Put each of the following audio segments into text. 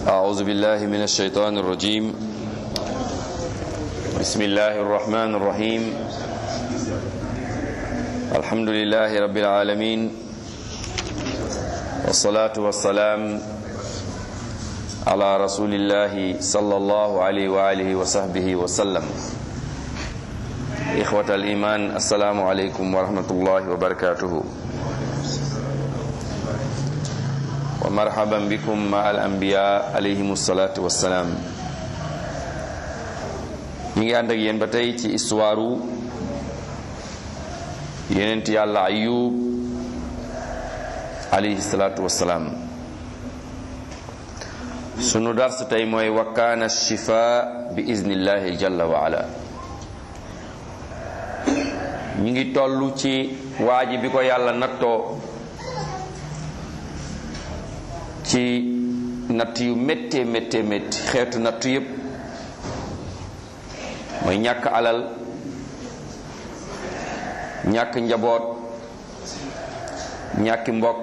أعوذ بالله من الشيطان الرجيم بسم الله الرحمن الرحيم الحمد لله رب العالمين والصلاة والسلام على رسول الله صلى الله عليه وآله وصحبه وسلم إخوة الإيمان السلام عليكم ورحمة الله وبركاته ومرحبا بكم مع الأنبياء عليهم الصلاة والسلام ñi ngi ànd ak yéen ba tey ci histoire yenent yàlla ayub alayhi salaatu wassalaam sunu dars tey mooy wa kaana shifa bi iznillahi jalla wa ala ñi ngi toll ci waaji bi ko yàlla nattoo ci natt yu méttee méttee métti xeetu natt yépp mooy ñàkk alal ñàkk njaboot ñàkki mbokk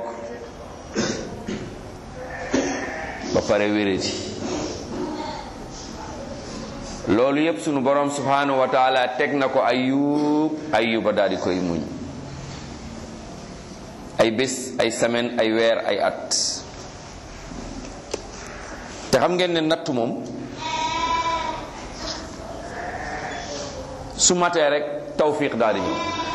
ba pare wéradi loolu yépp sunu borom subhanahu wa taala teg na ko ayub ayuba daal di koy muñ ay bés ay semaine ay weer ay at te xam ngeen ne nattu moom su matee rek tawfiq daal di ñëw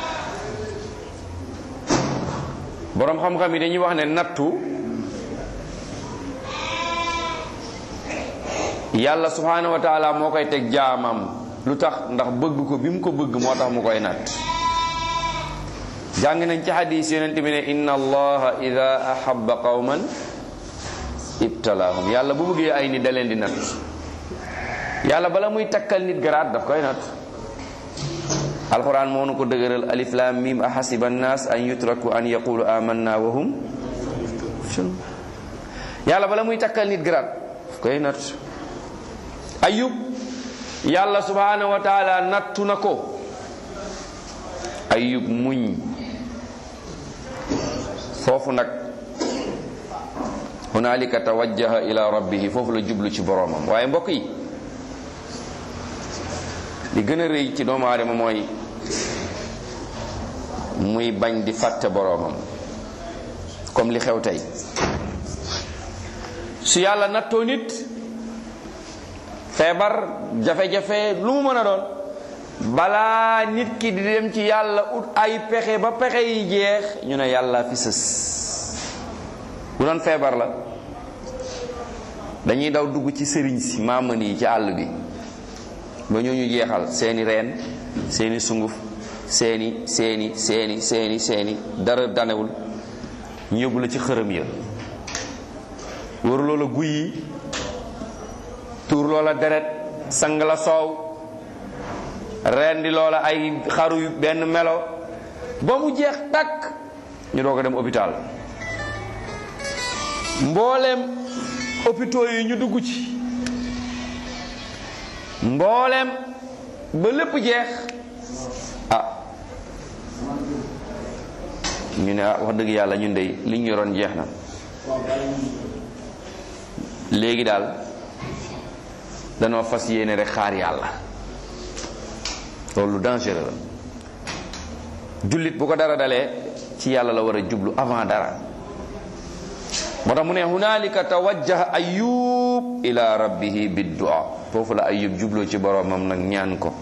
boroom xam-xam yi dañuy wax ne nattu yàlla subhanahu wa taala moo koy teg jaamam lu tax ndax bëgg ko bi mu ko bëgg moo tax mu koy natt jàng nañ ci hadis yonent bi ne inna allaha ida ahabba qawman ibtalaahum yàlla bu bëggee ay nit da leen di natt yàlla bala muy takkal nit garaat daf koy natt alquran moo nu ko dëgëral alif lam mim ahasiba annas an yutraku an yaqulu amanna wa hum yàlla bala muy takkal nit garaat daf koy natt ayub yàlla subhanahu wa taala nattu na ko ayub muñ foofu nag hunalika tawajjaha ila rabbihi foofu la jublu ci boroomam waaye mbokk yi li gën a rëy ci doomu aadama mooy muy bañ di fàtte boroomam comme li xew tey su yàlla nattoo nit feebar jafe-jafe lu mu mën a doon balaa nit ki di dem ci yàlla ut ay pexe ba pexe yi jeex ñu ne yàlla fi sës bu doon feebar la dañuy daw dugg ci sëriñ si maaman yi ci àll bi ba ñoo ñu jeexal seeni reen seeni sunguf seeni seeni seeni seeni seeni dara danewul ñu yóbbu la ci xërëm ya wër loola guy yi tuur loola deret sang la soow rendi loola ay xaru yu benn melo ba mu jeex takk ñu doo ko dem hôpital mbooleem hôpitaux yi ñu dugg ci mbooleem ba lépp jeex ah ñu ne ah wax dëgg yàlla ñun dey li ñu yoroon jeex na léegi daal danoo fas yéene rek xaar yàlla loolu dangereux la jullit bu ko dara dalee ci yàlla la war a jublu avant dara moo tax mu ne hunaalika tawajjaha ayub ila rabbihi biddua foofu la ayub jubloo ci boroomam nag ñaan ko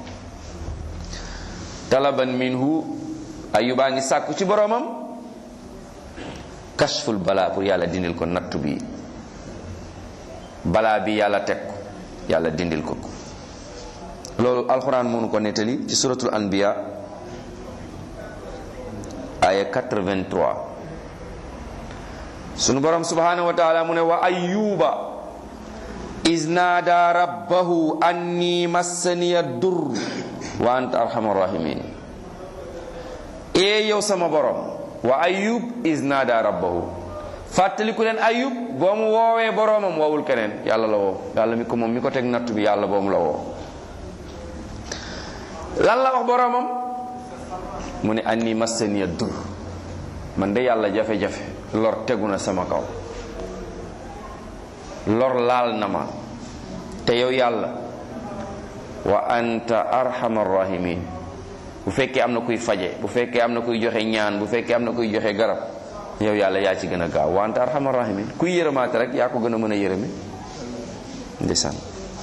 talaban minhu ayubaa ngi sàkku ci boroomam kashful balaa pour yàlla dindil ko nattu bi balaa bi yàlla teg ko yàlla dindil ko ko loolu alxuraan mënu ko nettali ci suratul anbiya aya 83 sunu borom subhanahu wa taala mu ne wa ayyuba iz naada rabbahu anni massaniya dur wa anta arhamar rahimin ee yow sama borom wa ayyub iz naada rabbahu fàttaliku leen ayub boo mu woowee boroomam woowul keneen yàlla la woo yàlla mi ko moom mi ko teg nattu bi yàlla boomu la woo lan la wax boroomam mu ne anni massaniya dur man de yàlla jafe-jafe lor tegu na sama kaw lor laal na ma te yow yàlla wa anta arhamar rahimin bu fekkee am na kuy faje bu fekkee am na kuy joxe ñaan bu fekkee am na kuy joxe garab yow yàlla yaa ci gën a gaaw wa anta arhamar rahimin kuy yërëmaate rek yaa ko gën a mën a yërëme ndeysaan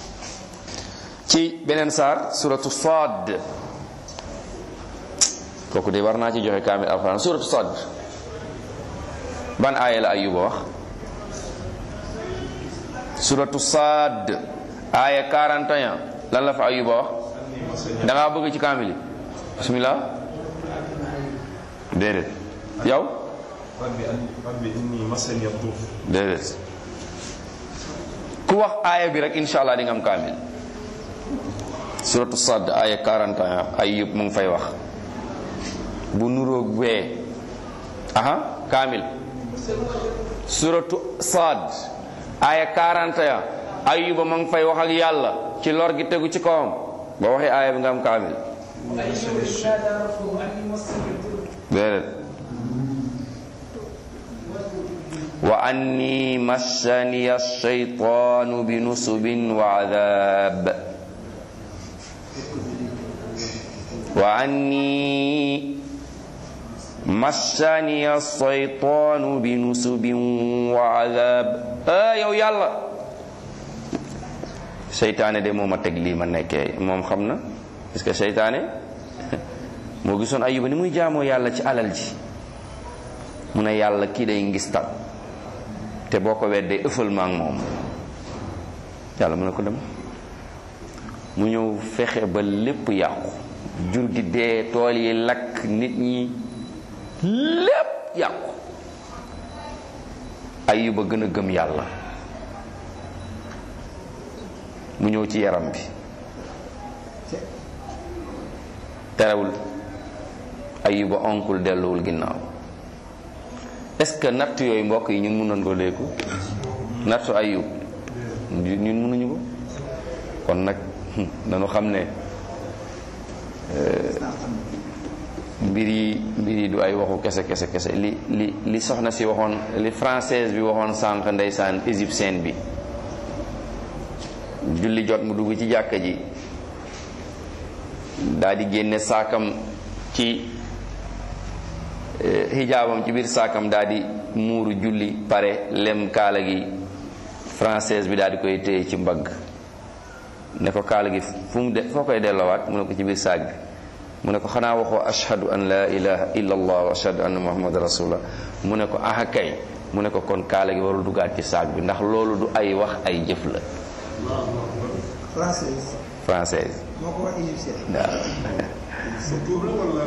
ci beneen saar suratu Saad kooku de war naa ci joxe kaamil alxuraan suratu Saad ban aaya la Ayuba wax suratu Saad aaya 41 lan la fa Ayuba wax da ngaa bëgg ci kaamil yi bismillah déedéet yow rabbi rabbi inni masani ad-dur déedéet ku wax aaya bi rek insha allah di nga am kaamil suratu Saad aaya 41 Ayub mu ngi fay wax bu nuroog wee aha kaamil suratu Saad aaya 41 Ayuba ma ngi fay wax ak yàlla ci lor gi tegu ci kawam ba waxee aaya bi nga am kaamil déedéet wa anni massani ash-shaytaanu bi nusubin wa adab wa anni massani ash-shaytaanu bi nusubin wa adab ah yow yàlla seytaane de moo ma teg lii ma nekkee moom xam na parce que seytaane moo gisoon ayuba ni muy jaamoo yàlla ci alal ji mu ne yàlla kii day ngistal te boo ko weddee ëffal ma ak moom yàlla mu ne ko dem mu ñëw fexe ba lépp yàqu jur gi dee tool yi lakk nit ñi lépp yàqu ayuba gën a gëm yàlla mu ñëw ci yaram bi terewul ayuba onkul delluwul ginnaaw est-ce que natt yooyu mbokk yi ñun mënoon ko léeku nattu ayub ñun mënuñu ko kon nag dañu xam ne mbir yi mbir yi du ay waxu kese kese kese li li li soxna si waxoon li française bi waxoon sànq ndeysaan égyptienne bi julli jot mu dugg ci jàkka ji daal di génne saakam ci xijaabam ci biir saakam daal di muuru julli pare lem kaala gi française bi daal di koy téye ci mbagg ne ko kaala gi fu mu de foo koy delloowaat mu ne ko ci biir saag bi mu ne ko xanaa waxoo ashhadu an la ilaha illa allah wa ashhadu anna muhammad rasulullah mu ne ko aha kay mu ne ko kon kaala gi warul duggaat ci saag bi ndax loolu du ay wax ay jëf la française française moo ko wax égyptien waaw bu tuub la wala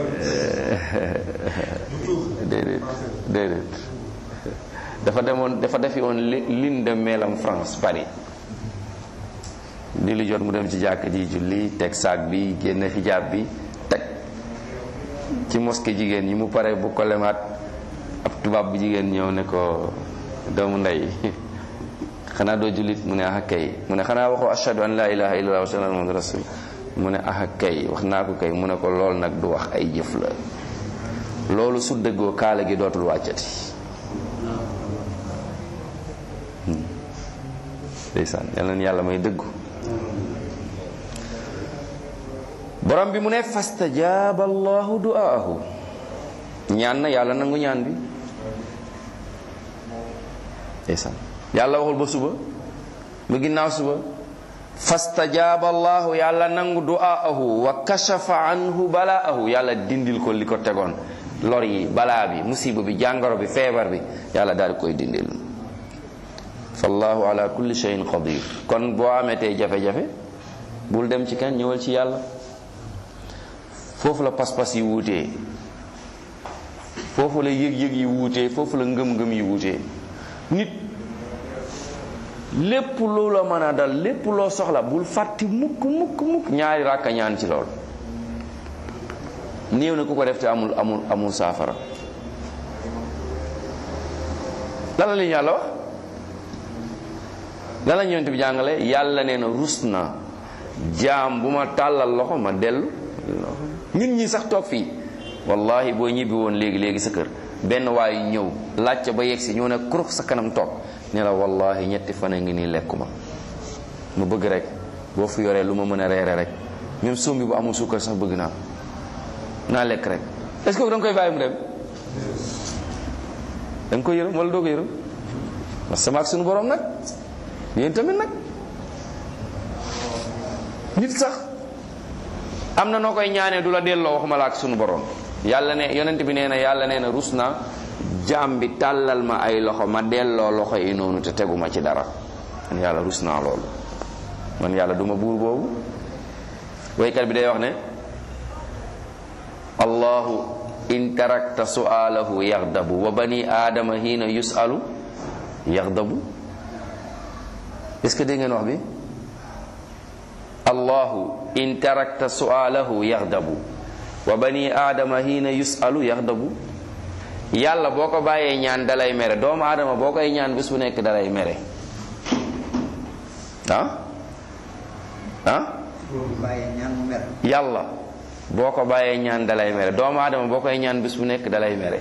bu tuub déedéet déedéet dafa demoon dafa defi woon li- lune de melam France Paris di lu jot mu dem ci jàkk ji julli teg saag bi génne xijaab bi teg ci mosquée jigéen ñi mu pare bu ko lemaat ab tubaab bu jigéen ñëw ne ko doomu ndey xanaa doo jullit mu ne ah kay mu ne xanaa waxoo ashhadu an la ilaha illallah wa ashhadu anna muhammadan rasul mu ne ah kay wax naa ko kay mu ne ko lool nag du wax ay jëf la loolu su dëggoo kaala gi dootul wàccati ndeysaan yal na yàlla may dëggu borom bi mu ne fastajaaba allahu du'aahu ñaan na yàlla nangu ñaan bi ndeysaan yàlla waxul ba suba ba ginnaaw suba fastajaaba allahu yàlla nangu du'aahu wa kashafa anhu balaahu yàlla dindil ko li ko tegoon lor yi balaa bi musiba bi jàngoro bi feebar bi yàlla daal di koy dindil fallahu ala kulli shay'in qadir kon boo ametee jafe-jafe bul dem ci kenn ñëwal ci yàlla foofu la pas-pas yi wuutee foofu la yëg-yëg yi wuutee foofu la ngëm-ngëm yi wuutee nit lépp loo la mën a dal lépp loo soxla bul fàtti mukk mukk mukk ñaari ràkka ñaan ci lool néew na ku ko def te amul amul amul saafara lan la li yàlla wax lan la ñëwante bi jàngale yàlla nee na rus na jaam bu ma tàllal loxo ma dellu ñun ñi sax toog fii wallahi boo ñibbi woon léegi léegi sa kër benn waay ñëw laajte ba yegsi ñëw ne kurux sa kanam toog ne la wallahi ñetti fan a ngi nii lekkuma mu bëgg rek boo fi yoree lu ma mën a reere rek même sombi bu amul suukar sax bëgg naa naa lekk rek est-ce que da nga koy bàyyi mu dem da nga koy yërëm wala doo ko yërëm parce que sama ak suñu borom nag yéen tamit nag nit sax am na noo koy ñaanee du la delloo waxuma la ak sunu borom yàlla ne yonent bi nee na yàlla nee na rus na jaam bi tàllal ma ay loxo ma delloo loxo yi noonu te teguma ci dara man yàlla rus naa loolu man yàlla duma buur boobu waykat bi day wax ne allahu in tarakta su'alahu yaxdabu wa bani aadama hiina yusalu yaxdabu est-ce que dégg ngeen wax bi allahu in tarakta su'alahu yaxdabu wa bani aadama hiina yusalu yaxdabu yàlla boo ko bàyyee ñaan dalay mere doomu aadama boo koy ñaan bis bu nekk dalay mere ah ah yàlla boo ko bàyyee ñaan dalay mere doomu aadama boo koy ñaan bis bu nekk dalay mere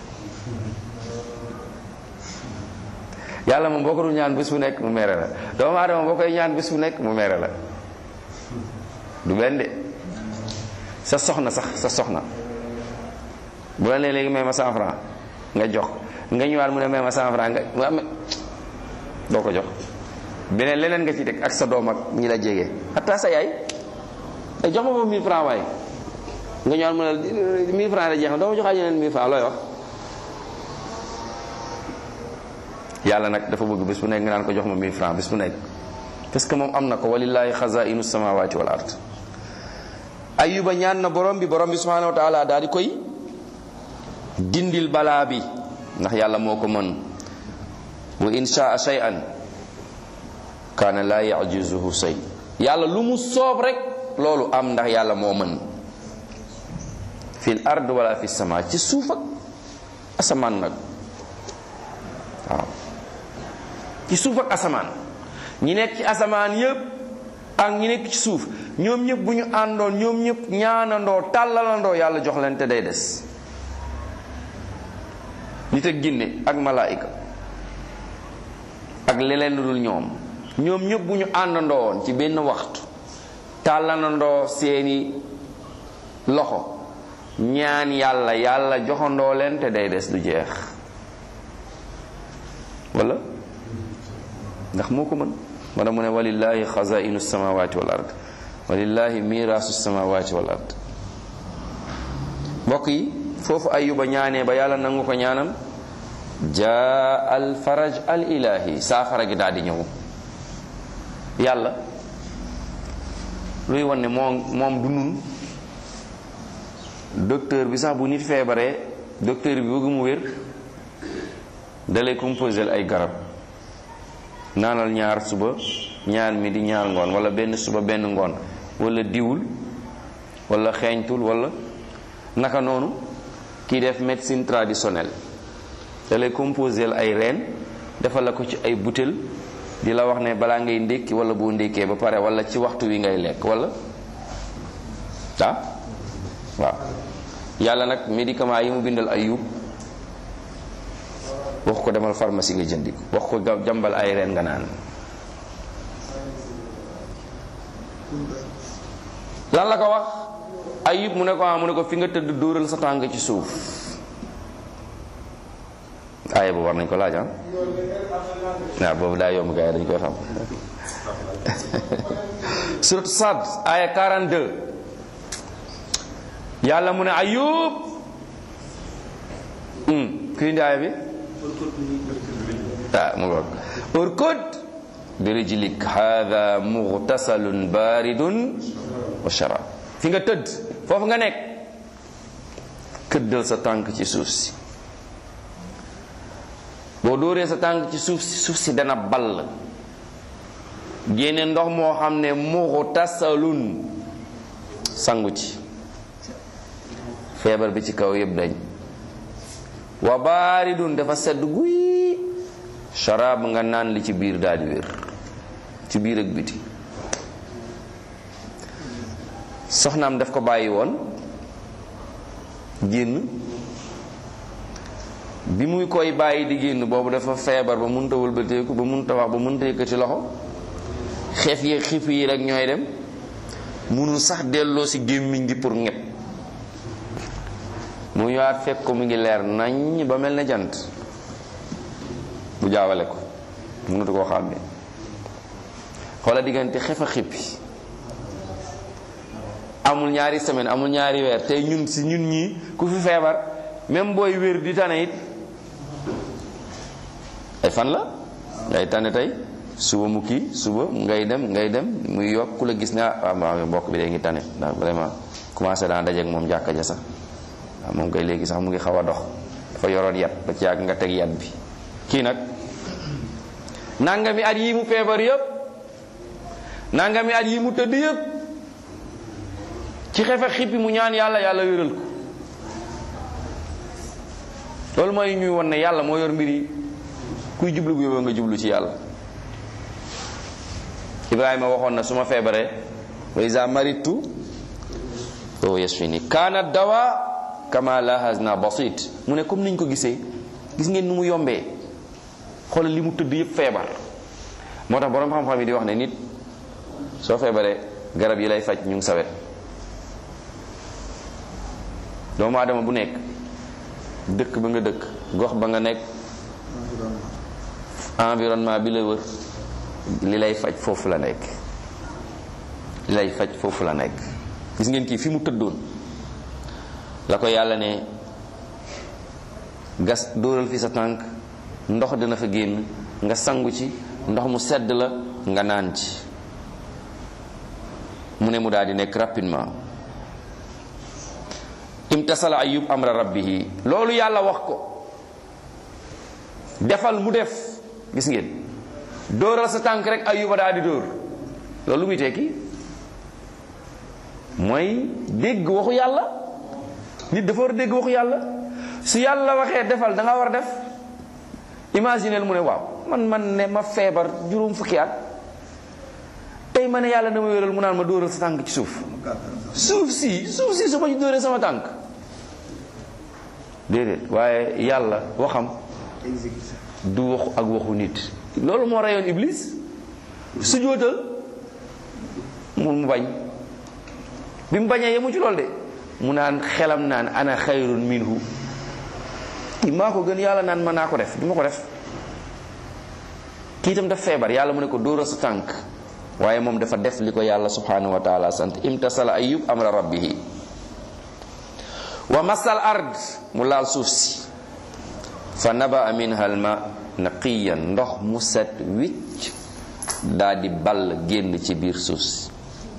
yàlla moom boo ko dul ñaan bis bu nekk mu mere la doomu aadama boo koy ñaan bis bu nekk mu mere la du benn de sa soxna sax sa soxna bu la nee léegi may ma cent franc nga jox nga ñëwaat mu ne may ma cent franc nga mu am doo ko jox beneen leneen nga ci teg ak sa doom ak ñi la jege xataa sa yaay ay jox ma foofu 1000 francs waaye nga ñëwaat mu ne 1000 francs la jeex na doo ma joxaat yeneen 1000 francs looy wax yàlla nag dafa bëgg bis bu nekk nga naan ko jox ma 1000 francs bis bu nekk parce que moom am na ko walillahi xazainu samawati wal ard ayuba ñaan na borom bi borom bi subhanahu wa taala daal di koy dindil balaa bi ndax yàlla moo ko mën wa in shaa shay'an kaana laa yajizuhu say yàlla lu mu soob rek loolu am ndax yàlla moo mën fil ard wala fi sama ci suuf ak asamaan nag waaw ci suuf ak asamaan ñi nekk ci asamaan yépp ak ñi nekk ci suuf ñoom ñëpp bu ñu àndoon ñoom ñëpp ñaanandoo tàllalandoo yàlla jox leen te day des nit ak ginne ak malaayika ak leneen lu dul ñoom ñoom ñëpp bu ñu àndandoo woon ci benn waxtu tàllanandoo seeni loxo ñaan yàlla yàlla joxandoo leen te day des du jeex wala ndax moo ko mën moo tax mu ne walillahi xazainu samawati wal ard walillahi mirasu samawati wal ard mbokk yi foofu ayuba ñaanee ba yàlla nangu ko ñaanam jaa al faraj al ilahi saafara gi daal di ñëw yàlla luy wan ne moom moom du nun docteur bi sax bu nit feebaree docteur bi bëgg mu wér dalay composé ay garab naanal ñaar suba ñaar midi ñaar ngoon wala benn suba benn ngoon wala diwul wala xeeñtul wala naka noonu kii def médecine traditionnelle dalay composé ay reen defal la ko ci ay butéel di la wax ne balaa ngay ndékki wala boo ndékkee ba pare wala ci waxtu wi ngay lekk wala ah waaw yàlla nag médicament yi mu bindal ayub wax ko demal pharmacie nga jëndi ko wax ko jàmbal ay reen nga naan lan la ko wax ayub mu ne ko ah mu ne ko fi nga tëdd dóoral sa tànk ci suuf aaya boobu war nañ ko laaj ah waaw boobu daa yomb gars yi dañ koy xam surat Sad aaya 42 yàlla mu ne ayub ku indi aaya bi ah mu ngoog urkud bi rijlik hada mughtasalun baridun wa sharab fi nga tëdd foofu nga nekk këddal sa tànk ci suuf si boo dóoree sa tànk ci suuf si suuf si dana ball génne ndox moo xam ne mughtasalun sangu ci feebar bi ci kaw yëpp dañ wa baaridun dafa sedd guy sharaab nga naan li ci biir daal di wér ci biir ak biti soxnaam daf ko bàyyi woon génn bi muy koy bàyyi di génn boobu dafa feebar ba munta wëlbateeku ba munta wax ba munta yëkkati loxo xeef yi xiif yi rek ñooy dem munul sax delloo si gémmiñ gi pour ñett mu ñëwaat fekk ko mu ngi leer nañ ba mel ne jant bu jaawale ko mënatu koo xàmme xoola diggante xef a xippi amul ñaari semaine amul ñaari weer tey ñun si ñun ñii ku fi feebar même booy wér di tane it ay fan la ngay tane tey suba mu kii suba ngay dem ngay dem muy yokk ku la gis ne ah waaw mbokk bi day ngi tane ndax vraiment commencé daan dajeek moom jàkka ja sax waaw moom kay léegi sax mu ngi xaw a dox dafa yoroon yat ba ci yàgg nga teg yat bi kii nag nangami at yi mu feebar yëpp nangami at yi mu tëdd yëpp ci xefe xippi mu ñaan yàlla yàlla wéral ko loolu mooy ñuy won ne yàlla moo yor mbir yi kuy jublu bu yóbboo nga jublu ci yàlla ibrahima waxoon na su ma feebaree wa iza maritu wa yashfini kaana dawa kama lahazna basit mu ne comme niñ ko gisee gis ngeen nu mu yombee xoolal li mu tëdd yëpp feebar moo tax boroom xam-xam yi di wax ne nit soo feebaree garab yi lay faj ñu ngi sawet doomu aadama bu nekk dëkk ba nga dëkk gox ba nga nekk environnement bi la wër li lay faj foofu la nekk li lay faj foofu la nekk gis ngeen kii fi mu tëddoon la ko yàlla ne gas dóoral fi sa tànk ndox dina fa génn nga sangu ci ndox mu sedd la nga naan ci mu ne mu daal di nekk rapidement imtasala ayub amra rabbihi loolu yàlla wax ko defal mu def gis ngeen dóoral sa tànk rek ayuba daal di dóor loolu lu muy tekki mooy dégg waxu yàlla nit dafa war a dégg waxu yàlla su yàlla waxee defal da nga war a def imagineel mu ne waaw man man ne ma feebar juróom fukki at tey ma ne yàlla dama wéral mu naan ma dóoral sa tànk ci suuf suuf si suuf si su ma ci dóoree sama tànk déedéet waaye yàlla waxam du waxu ak waxu nit loolu moo reyoon iblis su jóotal mu mu bañ bi mu bañee yemu ci loolu de mu naan xelam naan ana xayrun minhu kii maa ko gën yàlla naan ma naa ko def du ma ko def kii itam daf feebar yàlla mu ne ko dóoral sa tànk waaye moom dafa def li ko yàlla subhanahu wa taala sant imtasala ayub amra rabbihi wa masal ard mu laal suuf si fa naba minha alma naqiyan ndox mu set wicc daa di ball génn ci biir suuf si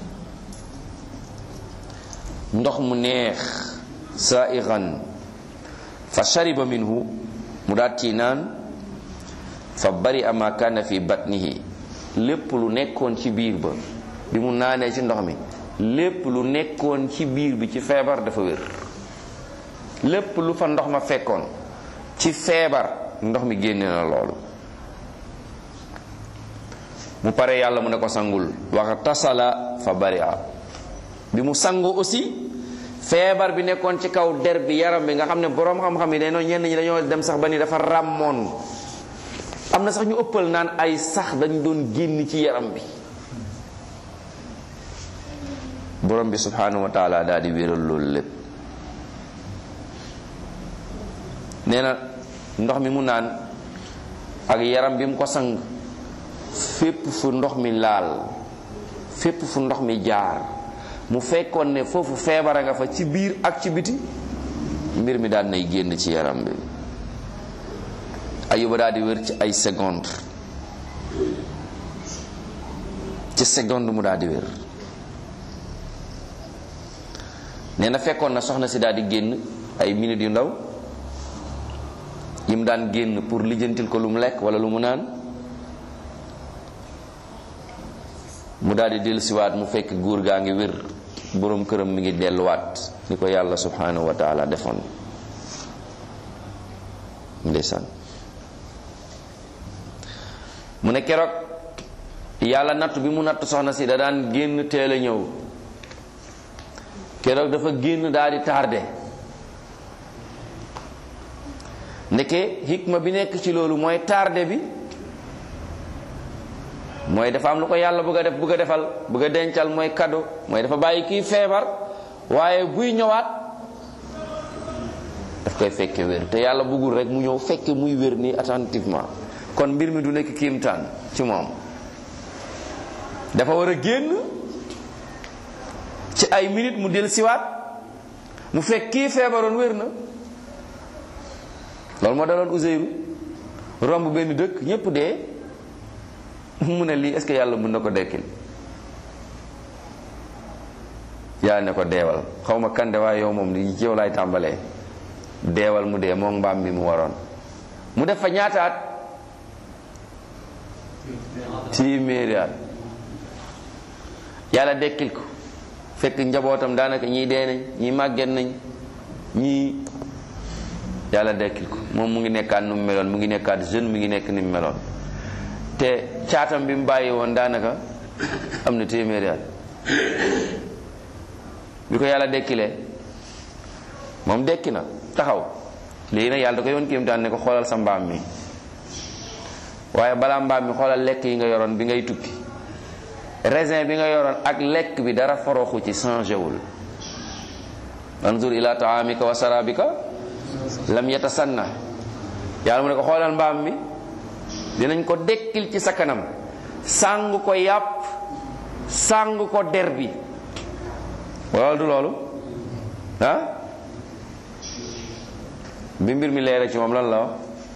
ndox mu neex saaigan fa shariba minhu mu daat ci naan fa bari ama kana fi batnihi lépp lu nekkoon ci biir ba bi mu naanee ci ndox mi lépp lu nekkoon ci biir bi ci feebar dafa wér lépp lu fa ndox ma fekkoon ci feebar ndox mi génne na loolu mu pare yàlla mu ne ko sangul waxa tasala fa bari a bi mu sangoo aussi feebar bi nekkoon ci kaw der bi yaram bi nga xam ne boroom xam-xam yi dañoo ñenn ñi dañoo dem sax ba ni dafa ràmmoon am na sax ñu ëppal naan ay sax dañ doon génn ci yaram bi borom bi subhanahu wa taala daal di wéral loolu lépp nee na ndox mi mu naan ak yaram bi mu ko sang fépp fu ndox mi laal fépp fu ndox mi jaar mu fekkoon ne foofu feebara nga fa ci biir ak ci biti mbir mi daal nay génn ci yaram bi ayuba daal di wér ci ay seconde ci seconde mu daal di wér nee na fekkoon na soxna si daal di génn ay minutes yu ndaw yi mu daan génn pour lijjantil ko lu mu lekk wala lu mu naan mu daal di dellusiwaat mu fekk góor gaa ngi wér boroom këram mi ngi delluwaat ni ko yàlla subhanahu wa taala defoon ndeysaan mu ne keroog yàlla nattu bi mu nattu soxna si da daan génn teel a ñëw keroog dafa génn daal di tardé ndeke hikma bi nekk ci loolu mooy tardé bi mooy dafa am lu ko yàlla bëgg a def bëgg a defal bëgg a dencal mooy cadeau mooy dafa bàyyi kii feebar waaye buy ñëwaat daf koy fekke wér te yàlla bëggul rek mu ñëw fekke muy wér nii attentivement kon mbir mi du nekk kiimtaan ci moom dafa war a génn ci ay minutes mu del siwaat mu fekk kii feebaroon wér na loolu moo daloon Uzeyru romb benn dëkk ñépp dee mu ne lii est-ce que yàlla mën na ko dekkil yàlla ne ko deewal xaw ma kande waaye yow moom li ci yow laay tàmbalee deewal mu dee moom mbaam bi mu waroon mu def fa ñaataat téeméeri at yàlla dekkil ko fekk njabootam daanaka ñii dee nañ ñii màgget nañ ñii yàlla dekkil ko moom mu ngi nekkaat nu mu meloon mu ngi nekkaat jeune mu ngi nekk ni mu meloon te caatam bi mu bàyyi woon daanaka am na téeméeri at bi ko yàlla dekkilee moom dekki na taxaw léegi nag yàlla da ko yoon kéemtaan ne ko xoolal sa mbaam mi waaye balaa mbaam mi xoolal lekk yi nga yoroon bi ngay tukki raisin bi nga yoroon ak lekk bi dara foroxu ci changé wul anzur ila taamika wa sarabika lam yatasanna yàlla mu ne ko xoolal mbaam mi dinañ ko dekkil ci sa kanam sàng ko yàpp sàng ko der bi wala du loolu ah bi mbir mi leere ci moom lan la wax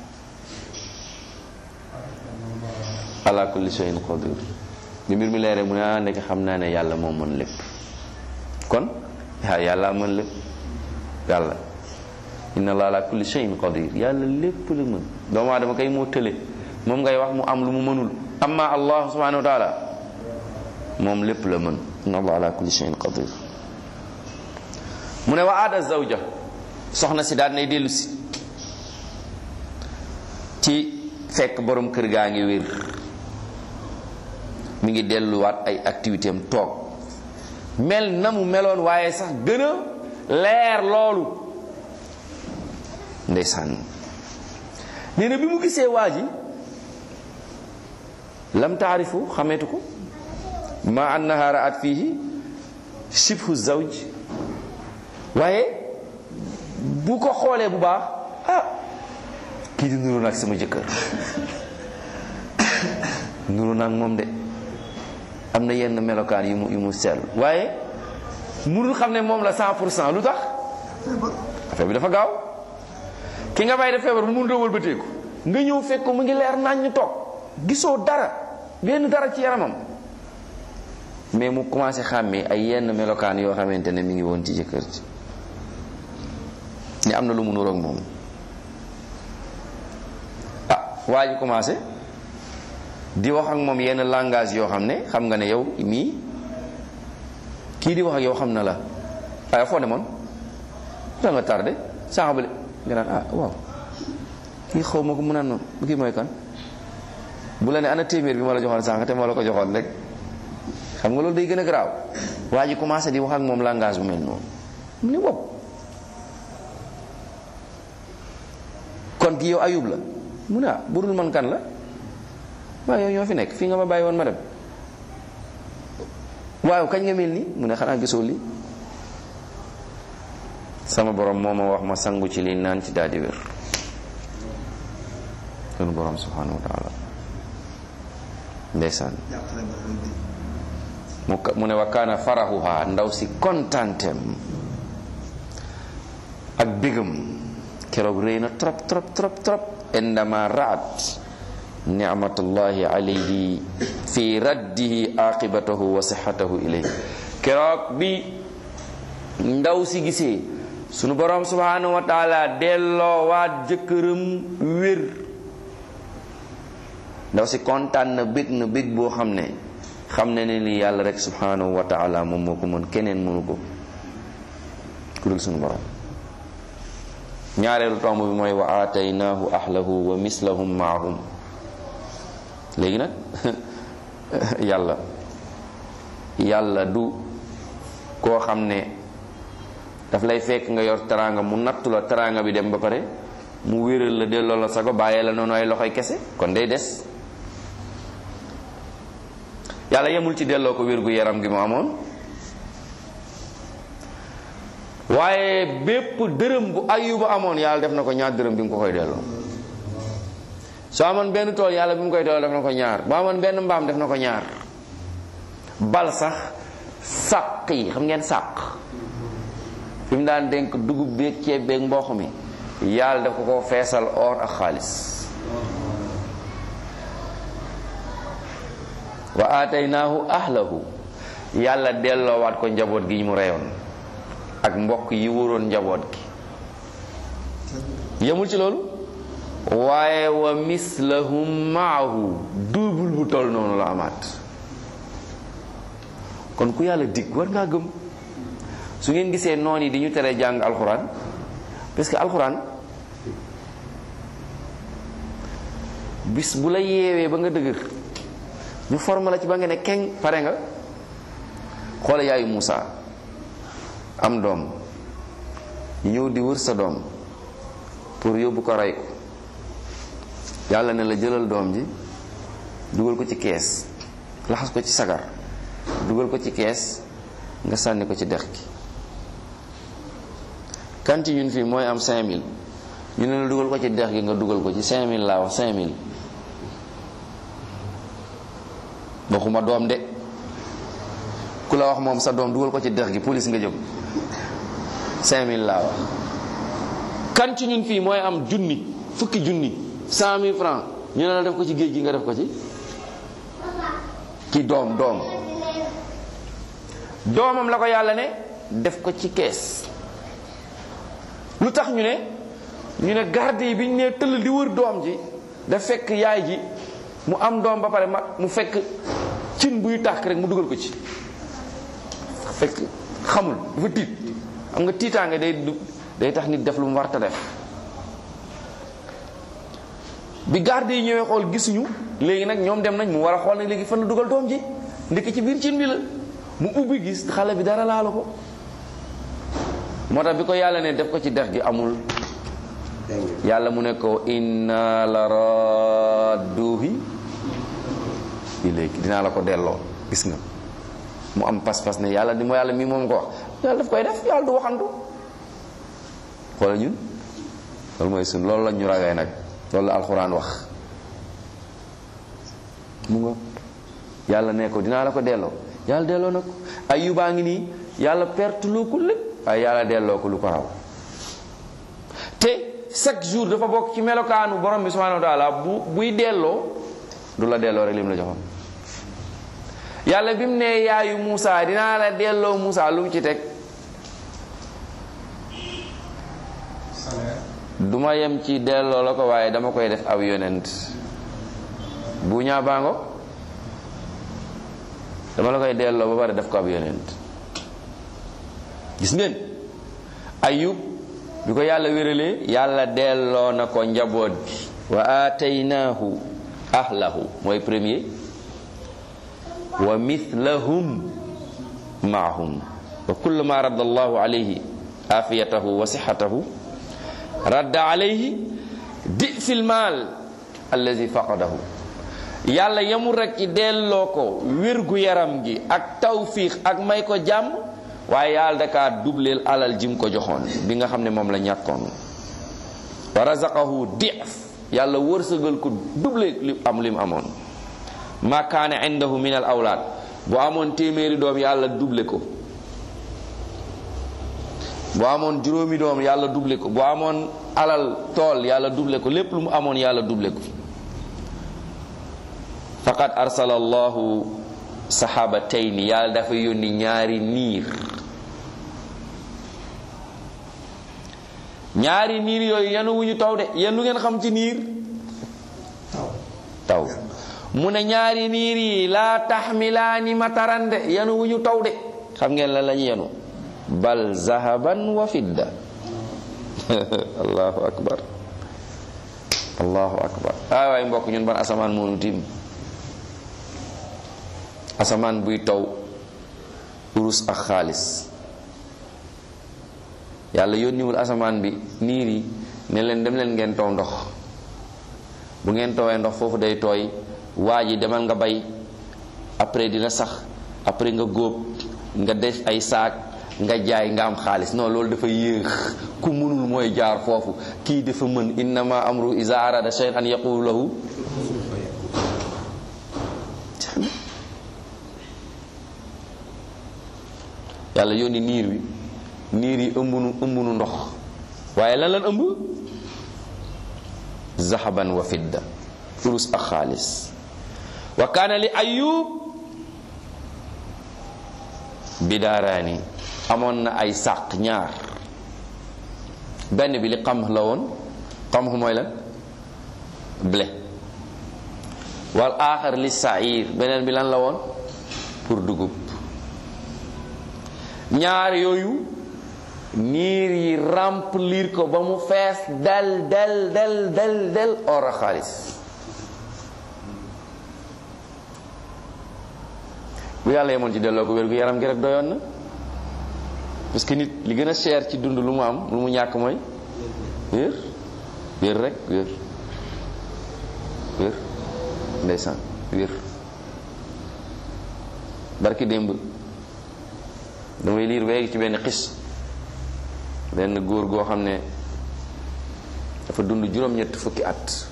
ala kulli shay'in qadir bi mbir mi leere mu ne ah nekk xam naa ne yàlla moo mën lépp kon ah yàlla mën lépp yàlla inna allah ala kulli shay'in qadir yàlla lépp la mën doomu aadama kay moo tële moom ngay wax mu am lu mu mënul amma allah subhanahu wa taala moom lépp la mën inna allah ala kulli shay'in qadir mu ne wa aada zawja soxna si daal nay dellu si ci fekk borom kër gaa ngi wér mi ngi delluwaat ay activité am toog mel na mu meloon waaye sax gën a leer loolu ndeysaan nee na bi mu gisee waa ji lam taarifu xameetu ko ma annaha raat fihi shibhu zawj waaye bu ko xoolee bu baax ah kii di nuru nag sama jëkkër nuru nag moom de am na yenn melokaan yu mu yu mu sell waaye mënul xam ne moom la cent pour cent lu tax affaire bi dafa gaaw ki nga bàyyi def feebar bu mënut a wëlbateeku nga ñëw fekk ko mu ngi leer nañ ñu toog gisoo dara benn dara ci yaramam mais mu commencé xàmmee ay yenn melokaan yoo xamante ne mi ngi woon ci jëkkër ji ni am na lu mu nuroog moom ah waa ji commencé di wax ak moom yenn langage yoo xam ne xam nga ne yow mii kii di wax ak yow xam na la waaye foo ne moon da nga tardé sànqabale nga naan ah waaw kii xaw ma ko mu naan noonu bu kii mooy kan bu la ne ana téeméer bi ma la joxoon sànq te ma la ko joxoon rek xam nga loolu day gën a garaaw waa ji commencé di wax ak moom langage bu mel noonu mu ne wow kon ki yow ayub la mu ne ah burul man kan la waaye yow ñoo fi nekk fii nga ma bàyyi woon ma dem waaw kañ nga mel nii mu ne xanaa gisoo lii sama borom moo ma wax ma sangu ci lii naan ci daal di wér sunu borom subhanahu wa taala ndeysaan mu mu ne wa kaana farahuha ndaw si kontantem ak bégam keroog rëy na trop trop trop trop indama raat nicmatullahi alayhi fi raddihi aqibatahu wa sihatahu ilayhi keroog bi ndaw si gisee sunu borom subhanahu wa taala delloo waat jëkkëram wér ndaw si kontaan na bég na bég boo xam ne xam ne ne ni yàlla rek subhanahu wa taala moom moo ko mën keneen mënu ko ku dul sunu borom ñaareelu tomb bi mooy wa aataynaahu ahlahu wa mislahum maahum léegi nag yàlla yàlla du koo xam ne daf lay fekk nga yor teraanga mu nattu la teraanga bi dem ba pare mu wéral la delloo la sago bàyyee la noonu ay loxoy kese kon day des yàlla yemul ci delloo ko wér gu yaram gi mu amoon waaye bépp dërëm bu ayuba amoon yàlla def na ko ñaar dërëm bi mu ko koy delloo soo amoon benn tool yàlla bi mu koy delloo def na ko ñaar bu amoon benn mbaam def na ko ñaar bal sax sàq yi xam ngeen sàq fi mu daan dénk dugub beeg ceeb beeg mboq mi yàlla daf ko ko feesal or ak xaalis wa aataynaahu ahlahu yàlla delloowaat ko njaboot gi mu reyoon ak mbokk yi wóoroon njaboot gi yemul ci loolu waaye wa mislahum maahu double bu toll noonu la amaat kon ku yàlla dig war ngaa gëm su ngeen gisee noon yi di ñu tere jàng alxuraan parce que alxuraan bis bu la yeewee ba nga dëgër ñu forme la ci ba nga ne keng pare nga xoole yaayu Muusa am doom ñu ñëw di wër sa doom pour yóbbu ko rey ko yàlla ne la jëlal doom ji dugal ko ci kees laxas ko ci sagar dugal ko ci kees nga sànni ko ci dex gi kan ci ñun fii mooy am 5000 ñu ne la dugal ko ci dex gi nga dugal ko ci 5000 laa wax 5000 waxuma doom de ku la wax moom sa doom dugal ko ci dex gi police nga jëm 5000 laa wax kan ci ñun fii mooy am junni fukki junni 100000 francs ñu ne la def ko ci géej gi nga def ko ci ci doom doom doomam la ko yàlla ne def ko ci kees lu tax ñu ne ñu ne garde yi bi ñu nee tëll di wër doom ji da fekk yaay ji mu am doom ba pare ma mu fekk cin buy tàkk rek mu dugal ko ci fekk xamul dafa tiit xam nga tiitaange day day tax nit def lu mu warta def bi garde yi ñëwee xool gisuñu léegi nag ñoom dem nañ mu war a xool nag léegi fan la dugal doom ji ndekk ci biir cin bi la mu ubbi gis xale bi dara laalu ko moo tax bi ko yàlla ne def ko ci dex gi amul yàlla mu ne ko inna la radduhi ilayki dinaa la ko delloo gis nga mu am pas-pas ne yàlla di mo yàlla mii moom ko wax yàlla daf koy def yàlla du waxantu xoola ñun loolu mooy sun loolu la ñu ragay nag loolu la alxuraan wax mu nga yàlla ne ko dinaa la ko delloo yàlla delloo na ko ayubaa ngi nii yàlla perte loo ko lépp waaye yàlla delloo ko lu ko raw te chaque jour dafa bokk ci melokaanu borom bi subhanahu wa taala bu buy delloo du la delloo rek lim la joxoon yàlla bi mu ne yaayu Moussa dinaa la delloo Moussa lu mu ci teg du ma yem ci delloo la ko waaye dama koy def aw yonent bu ñaa baango dama la koy delloo ba pare def ko ab yonent gis ngeen ayub bi ko yàlla wéralee yàlla delloo na ko njaboot bi wa aataynaahu ahlahu mooy premier wa mithlahum maahum wa kullu ma radda allahu alayhi afiyatahu wa sixatahu radda alayhi di fil maal allazi faqadahu yàlla yemul rek ci delloo ko wérgu yaram gi ak tawfiix ak may ko jàmm waaye yàlla dakaa dubleel alal jim ko joxoon bi nga xam ne moom la ñàkkoon wa razaqahu dif yàlla wërsëgal ko double li am lim amoon ma kaane indahu min al awlaad bu amoon téeméeri doom yàlla double ko bu amoon juróomi doom yàlla double ko bu amoon alal tool yàlla double ko lépp lu mu amoon yàlla double ko faqad arsala allahu sahabatayni yàlla dafa yónni ñaari niir ñaari niir yooyu yenu wuñu taw de yéen lu ngeen xam ci niir taw mu ne ñaari niir yi laa taxmilaani mataran de yenu wuñu taw de xam ngeen la lañu yenu bal zahaban wa fidda allahu akbar allahu akbar ay waay mbokk ñun ban asamaan moonu tiim asamaan buy taw urus ak xaalis yàlla yónniwul asamaan bi niir yi ne leen dem leen ngeen taw ndox bu ngeen tawee ndox foofu day tooy waa ji demal nga bay après dina sax après nga góob nga def ay saak nga jaay nga am xaalis non loolu dafa yéex ku mënul mooy jaar foofu kii dafa mën innama amru iza arada shay'an an yaqulu lahu yàlla yónni niir wi niir yi ëmbunu ëmbunu ndox waaye lan lan ëmb zahaban wa fidda urus ak xaalis wa kaana li ayub bidaaraani amoon na ay sàq ñaar benn bi li xam la woon xam mooy lan blé wal aaxar li sair beneen bi lan la woon pour dugub ñaar yooyu niir yi remplir ko ba mu fees del del del del del or a xaalis bu yàlla yemoon ci delloo ko wér gu yaram gi rek doyoon na parce que nit li gën a cher ci dund lu mu am lu mu ñàkk mooy wér wér rek wér wér ndeysaan wér barki démb damay liir weegi ci benn xis benn góor goo xam ne dafa dund juróom-ñett fukki at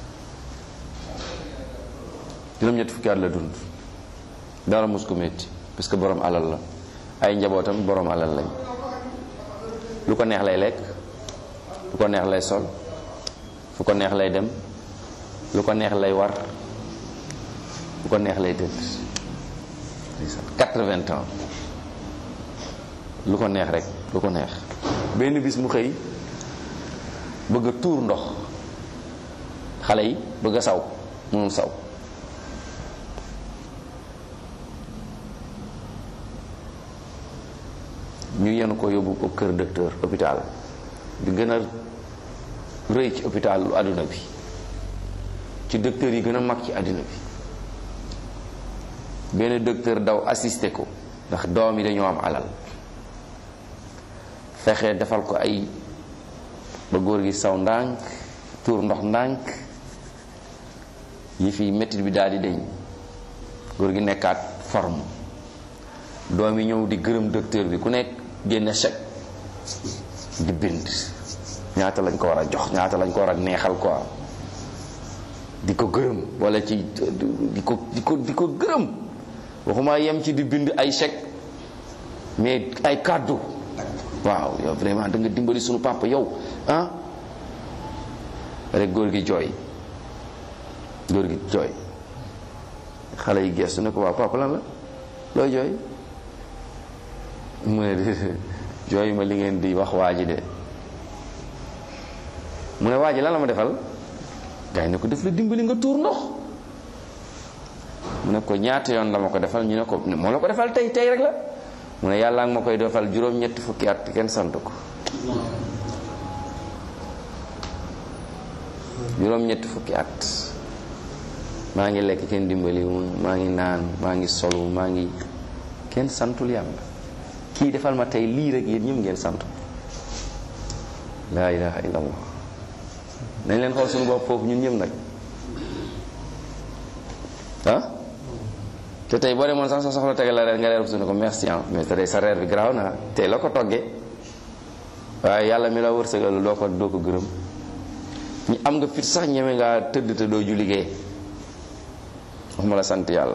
juróom-ñett fukki at la dund dara mus ko métti parce que borom alal la ay njabootam borom alal lañ lu ko neex lay lekk lu ko neex lay sol fu ko neex lay dem lu ko neex lay war lu ko neex lay tëdd quatre-vingts ans lu ko neex rek lu ko neex benn bis mu xëy bëgg a tuur ndox xale yi bëgg a saw mënul saw ñu yenu ko yóbbu ko kër docteur hôpital bi gën a rëy ci hôpital lu àdduna bi ci docteur yi gën a mag ci àdduna bi benn docteur daw assisté ko ndax doom yi dañoo am alal fexe defal ko ay ba góor gi saw ndànk tuur ndox ndànk yi fi métit bi daal di deñ góor gi nekkaat forme doom yi ñëw di gërëm docteur bi ku nekk génne chèque di bind ñaata lañ ko war a jox ñaata lañ ko war a neexal quoi di ko gërëm wala ci di ko di ko di ko gërëm waxuma yem ci di bind ay chèque mais ay kàddu waaw yow vraiment da nga dimbali sunu papa yow ah rek góor gi jooy góor gi jooy xale yi gestu ne ko waaw papa lan la looy jooy mu ne jooy ma li ngeen di wax waa ji de mu ne waa ji lan la ma defal gars yi ne ko def la dimbali nga tuur ndox mu ne ko ñaata yoon la ma ko defal ñu ne ko moo la ko defal tey tey rek la mu ne yàlla nga ma koy defal juróom-ñetti fukki at kenn sant ko juróom-ñetti fukki at maa ngi lekk kenn dimbali maa ngi naan maa ngi solu maa ngi kenn santul yàlla kii defal ma tey lii rek yéen ñëpp ngeen sant laa ilaha illallah nañ leen xool suñu bopp foofu ñun ñëpp nag ah te tey boo demoon sax sa soxla tegal la reer nga reer su ne ko merci ah mais te tey sa reer bi garaaw na tey la ko toggee waaye yàlla mi la wërsëgal doo ko doo ko gërëm ñi am nga fit sax ñeme ngaa tëdd te doo ju liggéey wax ma la sant yàlla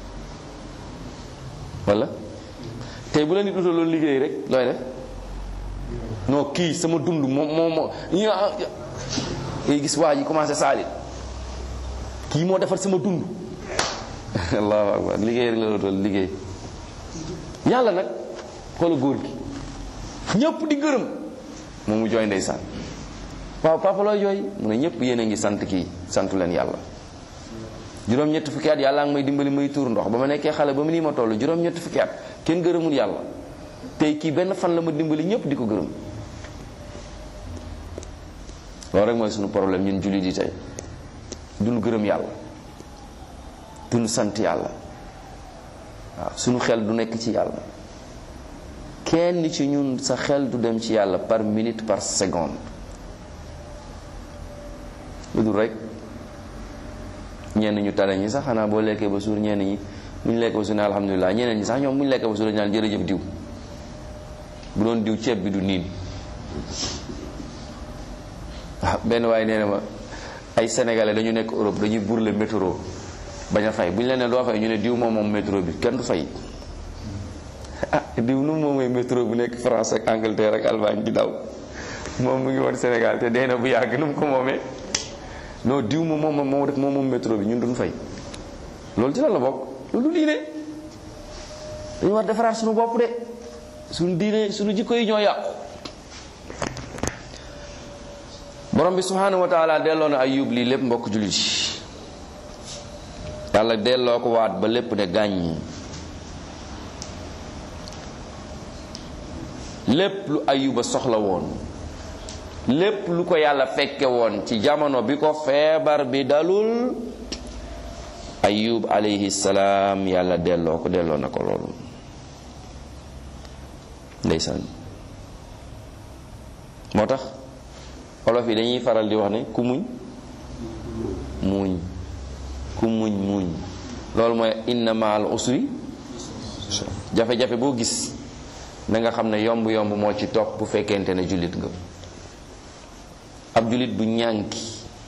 wala tey bu la nit utaloon liggéey rek looy def non kii sama dund moom moom moo ñu ngay gis waa ji commencé saalit kii moo defar sama dund allahu akbar liggéey rek la la utal liggéey yàlla nag xoola góor gi ñëpp di gërëm moom mu jooy ndeysaan waaw papa looy jooy mu ne ñëpp yéen a ngi sant kii santu leen yàlla juróom-ñetti fukki at yàlla ngi may dimbali may tuur ndox ba ma nekkee xale ba mu nii ma toll juróom-ñetti fukki at kenn gërëmul yàlla tey kii benn fan la ma dimbali ñëpp di ko gërëm loolu rek mooy suñu problème ñun jullit yi tey duñu gërëm yàlla duñu sant yàlla waaw suñu xel du nekk ci yàlla kenn ci ñun sa xel du dem ci yàlla par minute par seconde lu dul rek ñenn ñu tane ñi sax xanaa boo lekkee ba suur ñenn ñi bu ñu lekkee ba suur ne alhamdulilah ñeneen ñi sax ñoom bu ñu lekkee ba suur ñaan jërëjëf diw bu doon diw ceeb bi du niin waaw benn waaye nee na ma ay sénégalais dañu nekk Europe dañuy burle métro bañ a fay bu ñu leen ne doo fay ñu ne diw moom moom métro bi kenn du fay ah diw nu moom mooy métro bu nekk France ak Angleterre ak Allemagne di daw moom mu ngi woon Sénégal te dee na bu yàgg nu mu ko moomee non diw moom moom moom rek moom moom métro bi ñun duñ fay loolu ci lan la bokk loolu du diine dañu war defaraat suñu bopp de suñu diine suñu jikko yi ñoo yàqu borom bi subhanahu wa taala delloo na ayub lii lépp mbokk jullit yi yàlla delloo ko waat ba lépp ne gàññi lépp lu ayuba soxla woon lépp lu ko yàlla fekke woon ci jamono bi ko feebar bi dalul ayub alayhi salaam yàlla delloo ko delloo na ko loolu ndeysaan moo tax olof yi dañuy faral di wax ne ku muñ muñ ku muñ muñ loolu mooy inna maal usri jafe-jafe boo gis na nga xam ne yomb yomb moo ci topp bu fekkente ne jullit nga ab jullit du ñànki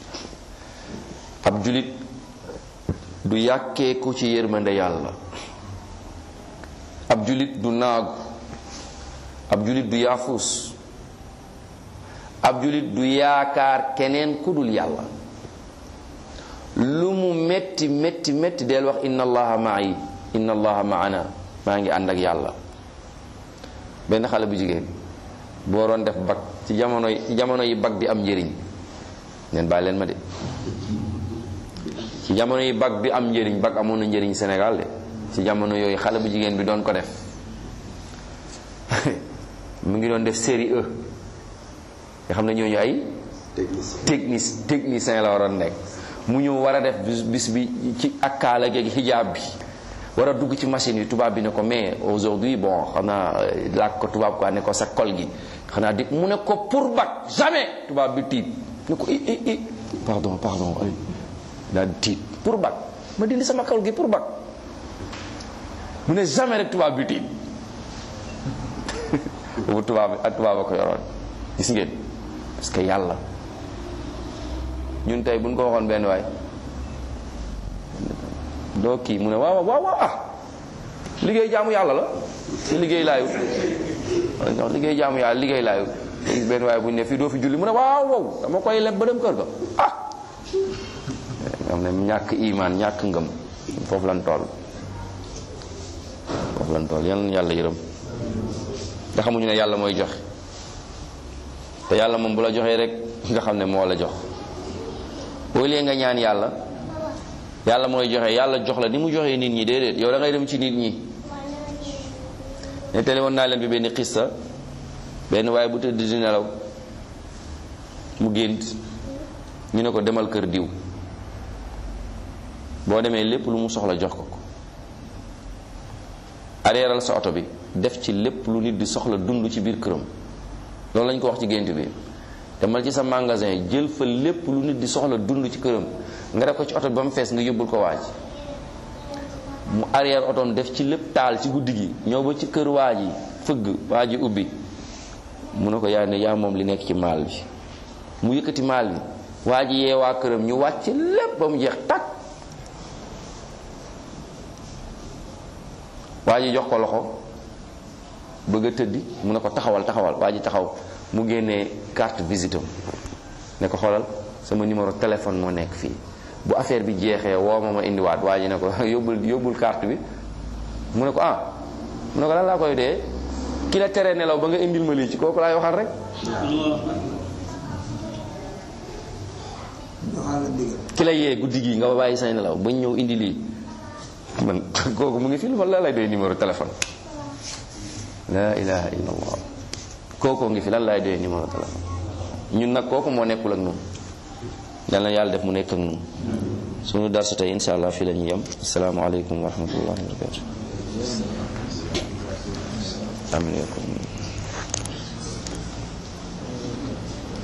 ab jullit du yàkkeeku ci yërmande yàlla ab jullit du naagu ab jullit du yaafuus ab jullit du yaakaar keneen ku dul yàlla lu mu metti metti metti del wax inna allaha ma'i inna allaha ma'ana maa ngi ànd ak yàlla benn xale bu jigéen boo doon def bag ci jamono yi ci jamono yi bag di am njëriñ neen bàyyi leen ma de ci jamono yi bag bi am njëriñ bag amoon na njëriñ Sénégal de ci jamono yooyu xale bu jigéen bi doon ko def mu ngi doon def série E nga xam ne ñooñu ay technique technicien la waroon nekk mu ñëw war a def bis bis bi ci ak kaala geeg xijaab bi war a dugg ci machine yi tubaab bi ne ko mais aujourd'hui bon xanaa laaj ko tubaab quoi ne ko sa kol gi xanaa di mu ne ko pour bac jamais tubaab bi tiit ne ko i i i pardon pardon ay daal di tiit pour bac ma dindi sama kol gi pour bac mu ne jamais rek tubaab bi tiit boobu tubaab bi ak tubaab a ko yoroon gis ngeen parce que yàlla ñun tey buñ ko waxoon benn waay doo kii mu ne waaw waaw waaw ah liggéey jaamu yàlla la ci liggéey laayu non liggéey jaamu yàlla liggéey laayu gis benn waay bu ñu ne fii doo fi julli mu ne waaw waaw dama koy leb ba dem kër ga ah am ne ñàkk imaan ñàkk ngëm foofu lan toll foofu lan toll yal na yàlla yërëm nga xamuñu ne yàlla mooy joxe te yàlla moom bu la joxee rek nga xam ne moo la jox au lieu nga ñaan yàlla yàlla mooy joxe yàlla jox la ni mu joxee nit ñi déedéet yow da ngay dem ci nit ñi nettali woon naa leen bi benn xissa benn waaye bu tëdd di nelaw mu gént ñu ne ko demal kër diw boo demee lépp lu mu soxla jox ko ko areeral sa oto bi def ci lépp lu nit di soxla dund ci biir këram loolu lañ ko wax ci gént bi demal ci sa magasin jël fa lépp lu nit di soxla dund ci këram nga def ko ci oto bi ba mu fees nga yóbbul ko waaj mu arrière otoom def ci lépp taal ci guddi gi ñëw ba ci kër waaj yi fëgg waaj yi ubbi mu ne ko yaa ne yaa moom li nekk ci maal bi mu yëkkati maal bi waaj yi yee waa këram ñu wàcc lépp ba mu jeex takk waa ji jox ko loxo bëgg a tëddi mu ne ko taxawal taxawal waa ji taxaw mu génnee carte visite am ne ko xoolal sama numéro téléphone moo nekk fii bu affaire bi jeexee woo ma ma indiwaat waa ji ne ko yóbbul yóbbul carte bi mu ne ko ah mu ne ko lan laa koy dee ki la tere nelaw ba nga indil ma lii ci kooku laay waxal rek ki la yee guddi gi nga bàyyi say nelaw ba ñëw indi lii man kooku mu ngi fi wala lay doy numéro téléphone la ilaha illa allah kookoo ngi fi lan laay doy numéro téléphone ñun nag kooku moo nekkul ak ñun yal na yàlla def mu nekk ak ñun suñu darsu tey insha allah fii la ñu yem asalaamaaleykum wa rahmatullahi wa barakatu amin